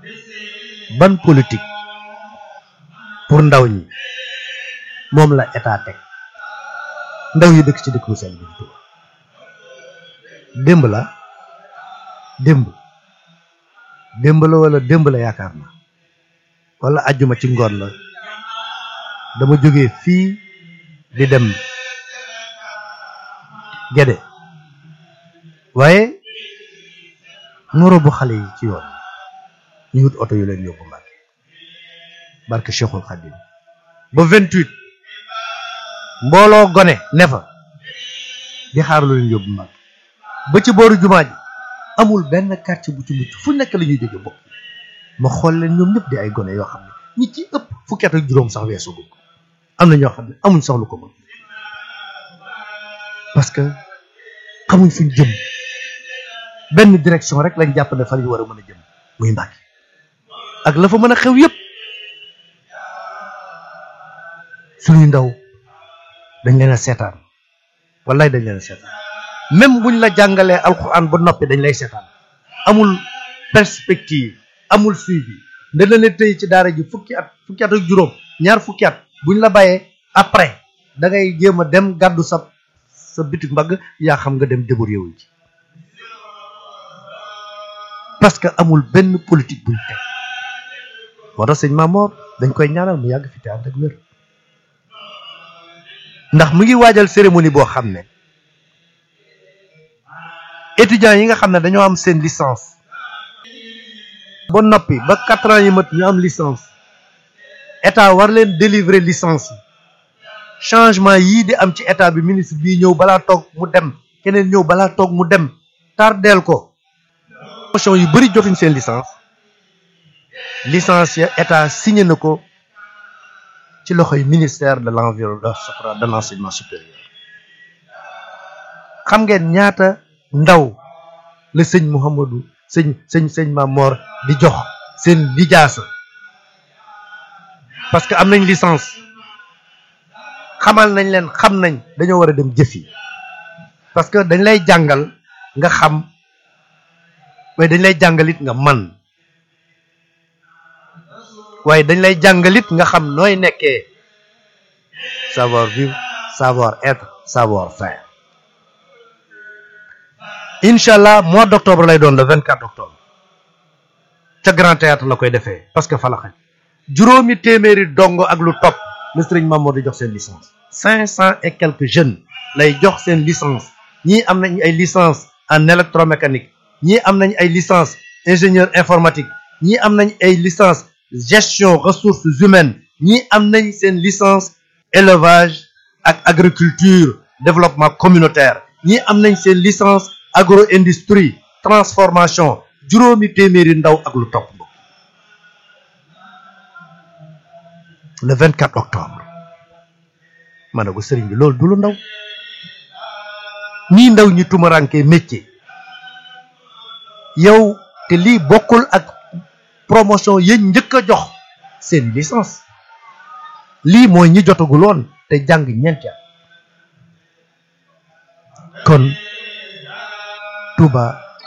ban politique pour ndaw ñi moom la état teg ndaw yi dëkk ci dëkk bu sell bi di Tuuba démb la démb démb la wala démb la yaakaar na wala ajjuma ci ngoon la dama jógee fii di dem Gédé waaye ngoro bu xale yi ci yoon ñu wut oto yu leen yóbbu Mbàkke barke Cheikhul Khadim ba vingt-huit mbooloo gone ne fa di xaar lu leen yóbbu Mbàkke ba ci booru jumaa ji amul benn quartier bu ci mucc fu nekk la ñuy jóge bokk ma xool leen ñoom ñëpp di ay gone yoo xam ne ñi ci ëpp fukki at ak juróom sax weesu ko am na ñoo xam ne amuñ sax lu ko mën parce que xamuñ fuñ jëm benn direction rek lañ jàpp ne fa lañ war a mën a jëm muy Mbàkke ak la fa mën a xew yëpp suñuy ndaw dañ leen a seetaan wallaay dañ leen a seetaan même buñ la jàngalee alxuraan ba noppi dañ lay seetaan amul perspective amul suivi nda la ne tey ci daara ji fukki at fukki at ak juróom ñaar fukki at buñ la bàyyee après da ngay jéem a dem gàddu sa sa bitik mbagg yaa xam nga dem débrouiller wu ci parce que amul benn politique buñ teg moo tax sëñ Mamor dañ koy ñaanal mu yàgg fi te ànd ak wér ndax mu ngi waajal cérémonie boo xam ne étudiants yi nga xam ne dañoo am seen licence ba noppi ba quatre ans yi mat ñu am licence état war leen délivrer licence yi changement yii di am ci état bi ministre bii ñëw balaa toog mu dem keneen ñëw balaa toog mu dem tardeel ko promotion yu bëri jotuñ seen licence licence ya état signé na ko ci loxoy ministère de l'environnement de l'enseignement supérieur xam ngeen ñaata ndaw la sëñ Mouhamadou sëñ sëñ sëñ Mamor di jox seen lijaasa parce que am nañ licence xamal nañ leen xam nañ dañoo war a dem jëf yi parce que dañ lay jàngal nga xam waaye dañ lay jàngalit nga man waaye dañ lay jàngalit nga xam nooy nekkee savoir vivre savoir être savoir faire incha allah mois d' octobre lay doon le vingt quatre octobre ca grand théâtre la koy defee parce que fa la xaj juróomi téeméeri dongo ak lu topp le sëriñ Mamadou di jox seen licence cinq cent et quelques jeunes lay jox seen licence ñii am nañ ay licence en électromécanique ñii am nañ ay licence ingénieur informatique ñii am nañ ay licence gestion ressources humaines ñii am nañ seen licence élevage ak agriculture développement communautaire ñii am nañ seen licence agro industrie transformation juróomi téeméeri ndaw ak lu topp le 24 octobre ma ne ko sëriñ bi loolu du lu ndaw nii ndaw ñi tumarankee métier yow te lii bokkul ak promotion yéen njëkk a jox seen licence lii mooy ñi jotaguloon te jàng ñeenti at kon Touba